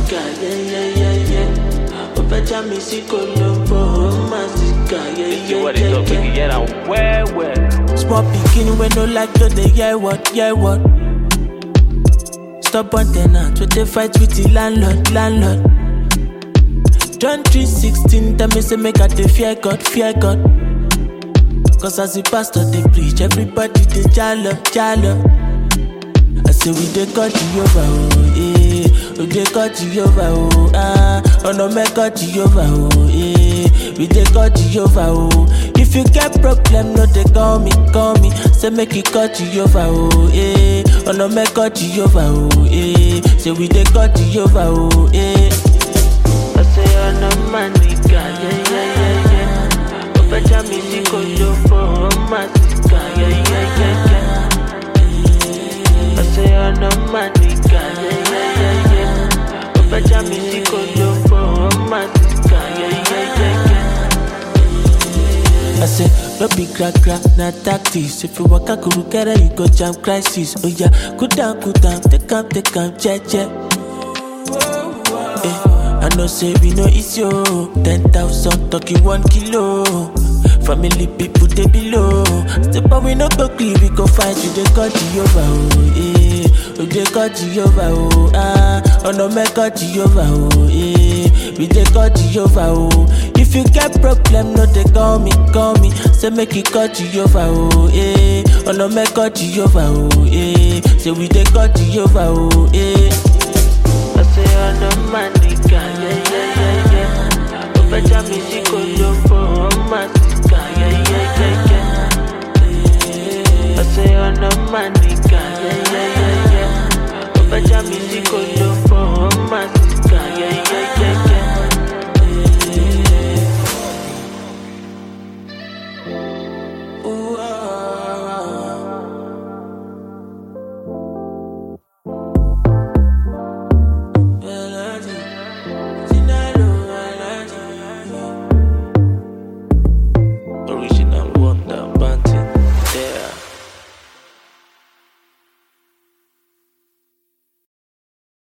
nìkà yẹ́yẹ́yẹ́yẹ́ ó fẹ́ já mi sí Colombo ó má sì kà You what it up, yẹ́yẹ́yẹ́yẹ́. nigga, yeah, I'm well, well. Small pikin wey no like to dey hear word, hear word. Stubborn ten ant wey dey fight with the landlord, landlord. John 3:16 tell me say make I dey fear God, fear God. Cause as the pastor dey preach, everybody dey jalo, jalo. I say we dey cut Jehovah, oh, eh. We dey cut Jehovah, oh, ah. Ọ̀nà mẹ́kọ̀ Jehovah, oh, eh. We dey cut Jehovah, oh. If you get problem, no dey call me, call me. Say make you cut Jehovah, oh, eh. Ọ̀nà mẹ́kọ̀ Jehovah, oh, eh. Say we dey cut Jehovah, oh, eh. I say ọ̀nà máa nìkà, yeah, yeah, yeah, yeah. Ó fẹ́ já mi sí Colombo, ó má sì kà, yeah, yeah, yeah, yeah. I say I'm no man nigga, yeah, yeah, yeah, yeah. Ó fẹ́ já mi sí Colombo, ó má sì kà, yeah, yeah, yeah, yeah. I say, no be crack crack, na tactics. If you walk a kuru kere, you go jam crisis. Oh yeah, cool down, cool down, take am, take am, che che. Eh, I know say we no easy oh. Ten thousand talking one kilo. Family people they below. Step up we no go gree, we go fight you. They cut you over oh eh. Oh they cut you over oh ah. Oh no me cut you over oh eh. We they cut you over oh. If you get problem, no they call me, call me. Say make you cut you over oh eh. Oh no me cut you over oh eh. Say we they cut you over oh eh. I say I'm no man nigga, yeah, yeah, yeah, yeah. Ó fẹ́ já mi sí Colombo, ó má sì kà, yeah, yeah, yeah, yeah. I say I'm no man nigga, yeah, yeah, yeah, yeah. Ó fẹ́ já mi sí Colombo, ó má sì